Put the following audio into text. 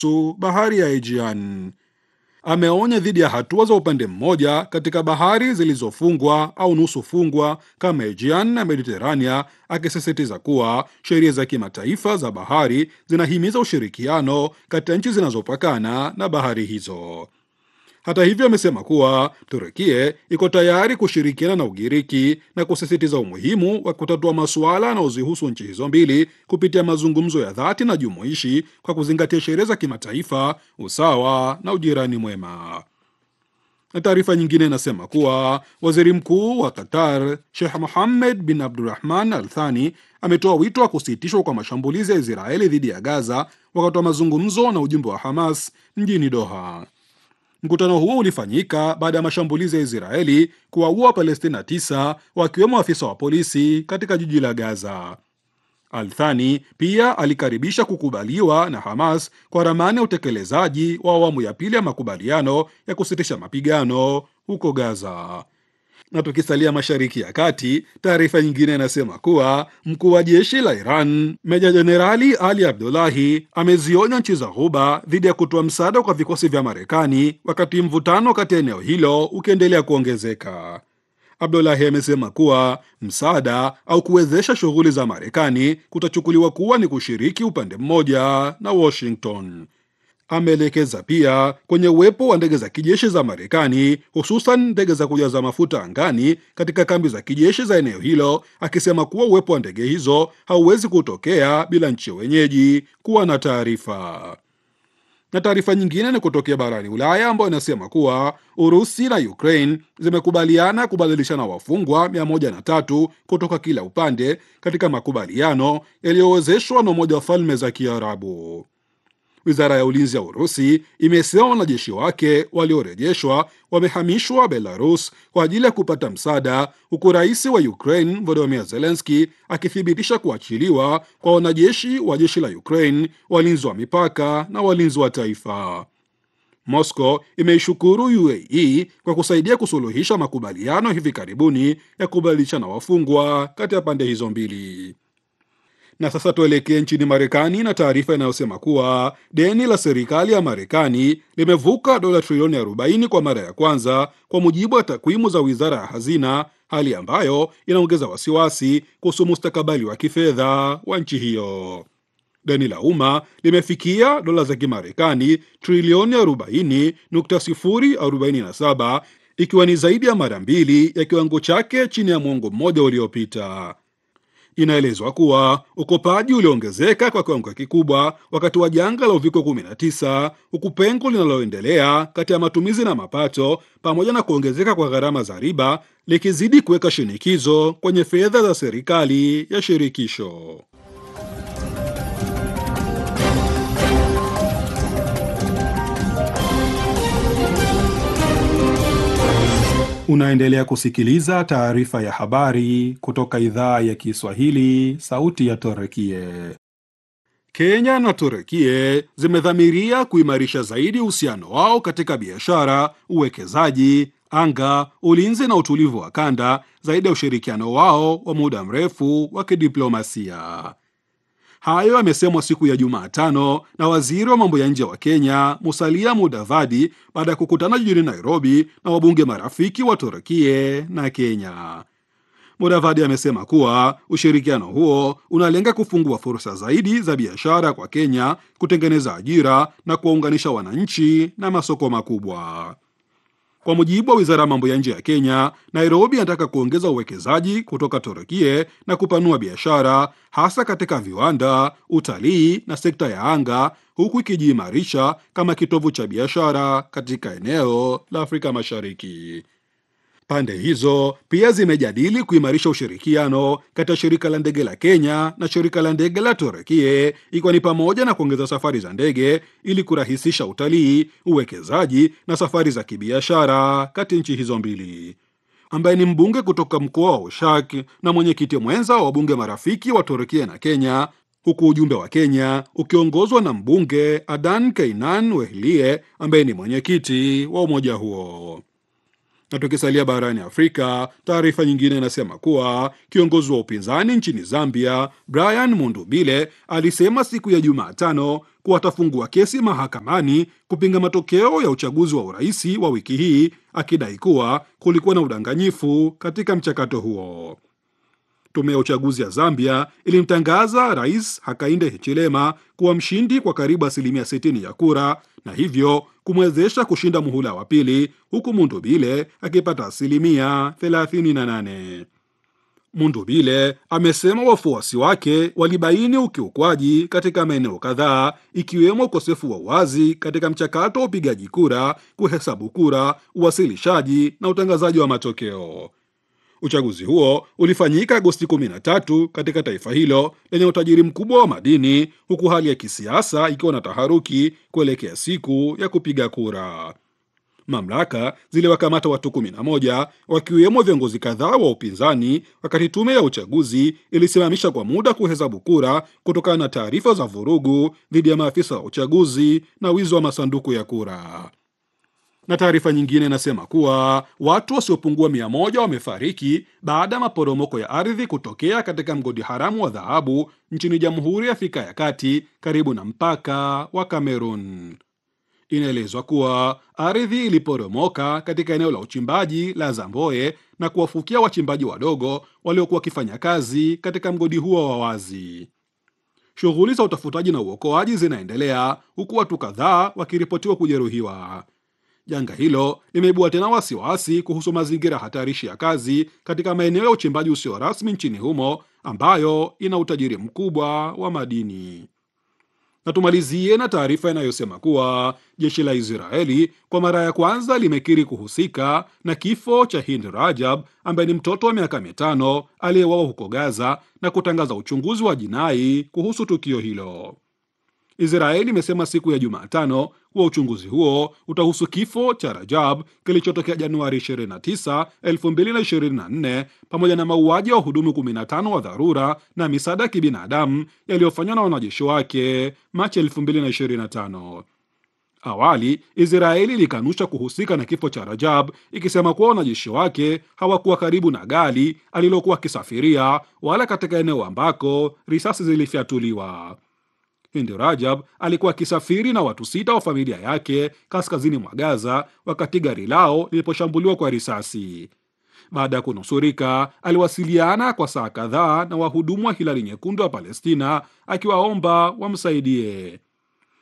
kuhusu bahari ya Aegean. Ameonya dhidi ya hatua za upande mmoja katika bahari zilizofungwa au nusu fungwa kama Aegean na Mediterania, akisisitiza kuwa sheria za kimataifa za bahari zinahimiza ushirikiano kati ya nchi zinazopakana na bahari hizo. Hata hivyo, amesema kuwa Turukie iko tayari kushirikiana na Ugiriki na kusisitiza umuhimu wa kutatua masuala yanayozihusu nchi hizo mbili kupitia mazungumzo ya dhati na jumuishi kwa kuzingatia sheria za kimataifa, usawa na ujirani mwema. Na taarifa nyingine inasema kuwa waziri mkuu wa Qatar Sheikh Mohammed bin Abdurrahman Al Thani ametoa wito wa kusitishwa kwa mashambulizi ya Israeli dhidi ya Gaza wakati wa mazungumzo na ujumbe wa Hamas mjini Doha. Mkutano huo ulifanyika baada ya mashambulizi ya Israeli kuwaua Wapalestina tisa wakiwemo afisa wa polisi katika jiji la Gaza. Althani pia alikaribisha kukubaliwa na Hamas kwa ramani ya utekelezaji wa awamu ya pili ya makubaliano ya kusitisha mapigano huko Gaza. Na tukisalia Mashariki ya Kati, taarifa nyingine inasema kuwa mkuu wa jeshi la Iran Meja Jenerali Ali Abdulahi amezionya nchi za Ghuba dhidi ya kutoa msaada kwa vikosi vya Marekani wakati mvutano kati ya eneo hilo ukiendelea kuongezeka. Abdulahi amesema kuwa msaada au kuwezesha shughuli za Marekani kutachukuliwa kuwa ni kushiriki upande mmoja na Washington. Ameelekeza pia kwenye uwepo wa ndege za kijeshi za Marekani, hususan ndege za kujaza mafuta angani katika kambi za kijeshi za eneo hilo, akisema kuwa uwepo wa ndege hizo hauwezi kutokea bila nchi wenyeji kuwa na taarifa. Na taarifa nyingine ni kutokea barani Ulaya ambayo inasema kuwa Urusi na Ukraine zimekubaliana kubadilishana wafungwa 103 kutoka kila upande katika makubaliano yaliyowezeshwa na Umoja wa Falme za Kiarabu. Wizara ya ulinzi ya Urusi imesema wanajeshi wake waliorejeshwa wamehamishwa Belarus kwa ajili ya kupata msaada, huku rais wa Ukraine Volodymyr Zelensky akithibitisha kuachiliwa kwa wanajeshi wa jeshi la Ukraine, walinzi wa mipaka na walinzi wa taifa. Moscow imeishukuru UAE kwa kusaidia kusuluhisha makubaliano hivi karibuni ya kubadilishana wafungwa kati ya pande hizo mbili. Na sasa tuelekee nchini Marekani na taarifa inayosema kuwa deni la serikali ya Marekani limevuka dola trilioni 40 kwa mara ya kwanza, kwa mujibu wa takwimu za wizara ya hazina, hali ambayo inaongeza wasiwasi kuhusu mustakabali wa kifedha wa nchi hiyo. Deni la umma limefikia dola za Kimarekani trilioni 40.047 ikiwa ni zaidi ya mara mbili ya kiwango chake chini ya mwongo mmoja uliopita. Inaelezwa kuwa ukopaji uliongezeka kwa kiwango kikubwa wakati wa janga la uviko 19, huku pengo linaloendelea kati ya matumizi na mapato pamoja na kuongezeka kwa gharama za riba likizidi kuweka shinikizo kwenye fedha za serikali ya shirikisho. Unaendelea kusikiliza taarifa ya habari kutoka idhaa ya Kiswahili, sauti ya Torekie. Kenya na Torekie zimedhamiria kuimarisha zaidi uhusiano wao katika biashara, uwekezaji, anga, ulinzi na utulivu wa kanda, zaidi ya ushirikiano wao wa muda mrefu wa kidiplomasia. Hayo yamesemwa siku ya Jumatano na waziri wa mambo ya nje wa Kenya Musalia Mudavadi baada ya kukutana jijini Nairobi na wabunge marafiki wa Turkie na Kenya. Mudavadi amesema kuwa ushirikiano huo unalenga kufungua fursa zaidi za biashara kwa Kenya, kutengeneza ajira na kuwaunganisha wananchi na masoko makubwa. Kwa mujibu wa wizara ya mambo ya nje ya Kenya, Nairobi inataka kuongeza uwekezaji kutoka Turukie na kupanua biashara hasa katika viwanda, utalii na sekta ya anga, huku ikijiimarisha kama kitovu cha biashara katika eneo la Afrika Mashariki. Pande hizo pia zimejadili kuimarisha ushirikiano kati ya shirika la ndege la Kenya na shirika la ndege la Turukie, ikiwa ni pamoja na kuongeza safari za ndege ili kurahisisha utalii, uwekezaji na safari za kibiashara kati nchi hizo mbili. Ambaye ni mbunge kutoka mkoa wa Ushak na mwenyekiti mwenza wa wabunge marafiki wa Turukia na Kenya, huku ujumbe wa Kenya ukiongozwa na mbunge Adan Keinan Wehlie ambaye ni mwenyekiti wa umoja huo. Na tukisalia barani Afrika, taarifa nyingine inasema kuwa kiongozi wa upinzani nchini Zambia, Brian Mundubile, alisema siku ya Jumatano kuwa atafungua kesi mahakamani kupinga matokeo ya uchaguzi wa uraisi wa wiki hii, akidai kuwa kulikuwa na udanganyifu katika mchakato huo. Tume ya uchaguzi ya Zambia ilimtangaza Rais Hakainde Hichilema kuwa mshindi kwa karibu asilimia 60 ya kura na hivyo kumwezesha kushinda muhula wa pili, huku Mundubile akipata asilimia 38. Mundubile amesema wafuasi wake walibaini ukiukwaji katika maeneo kadhaa ikiwemo ukosefu wa uwazi katika mchakato wa upigaji kura, kuhesabu kura, uwasilishaji na utangazaji wa matokeo. Uchaguzi huo ulifanyika Agosti 13 katika taifa hilo lenye utajiri mkubwa wa madini, huku hali ya kisiasa ikiwa na taharuki kuelekea siku ya kupiga kura. Mamlaka ziliwakamata watu 11 wakiwemo viongozi kadhaa wa upinzani, wakati tume ya uchaguzi ilisimamisha kwa muda kuhesabu kura kutokana na taarifa za vurugu dhidi ya maafisa wa uchaguzi na wizi wa masanduku ya kura na taarifa nyingine inasema kuwa watu wasiopungua mia moja wamefariki baada ya maporomoko ya ardhi kutokea katika mgodi haramu wa dhahabu nchini Jamhuri ya Afrika ya Kati karibu na mpaka wa Kamerun. Inaelezwa kuwa ardhi iliporomoka katika eneo la uchimbaji la Zamboe na kuwafukia wachimbaji wadogo waliokuwa wakifanya kazi katika mgodi huo wa wazi. Shughuli za utafutaji na uokoaji zinaendelea huku watu kadhaa wakiripotiwa kujeruhiwa. Janga hilo limeibua tena wasiwasi kuhusu mazingira hatarishi ya kazi katika maeneo ya uchimbaji usio rasmi nchini humo ambayo ina utajiri mkubwa wa madini. Na tumalizie na taarifa inayosema kuwa jeshi la Israeli kwa mara ya kwanza limekiri kuhusika na kifo cha Hind Rajab ambaye ni mtoto wa miaka mitano aliyeuawa huko Gaza na kutangaza uchunguzi wa jinai kuhusu tukio hilo. Israeli imesema siku ya Jumatano kuwa uchunguzi huo utahusu kifo cha Rajab kilichotokea Januari 29, 2024 pamoja na mauaji ya wahudumu 15 wa dharura na misaada ya kibinadamu yaliyofanywa na wanajeshi wake Machi 2025. Awali Israeli ilikanusha kuhusika na kifo cha Rajab ikisema kuwa wanajeshi wake hawakuwa karibu na gari alilokuwa akisafiria wala katika eneo ambako risasi zilifyatuliwa. Hindi Rajab alikuwa akisafiri na watu sita wa familia yake kaskazini mwa Gaza wakati gari lao liliposhambuliwa kwa risasi. Baada ya kunusurika, aliwasiliana kwa saa kadhaa na wahudumu wa Hilali Nyekundu wa Palestina akiwaomba wamsaidie.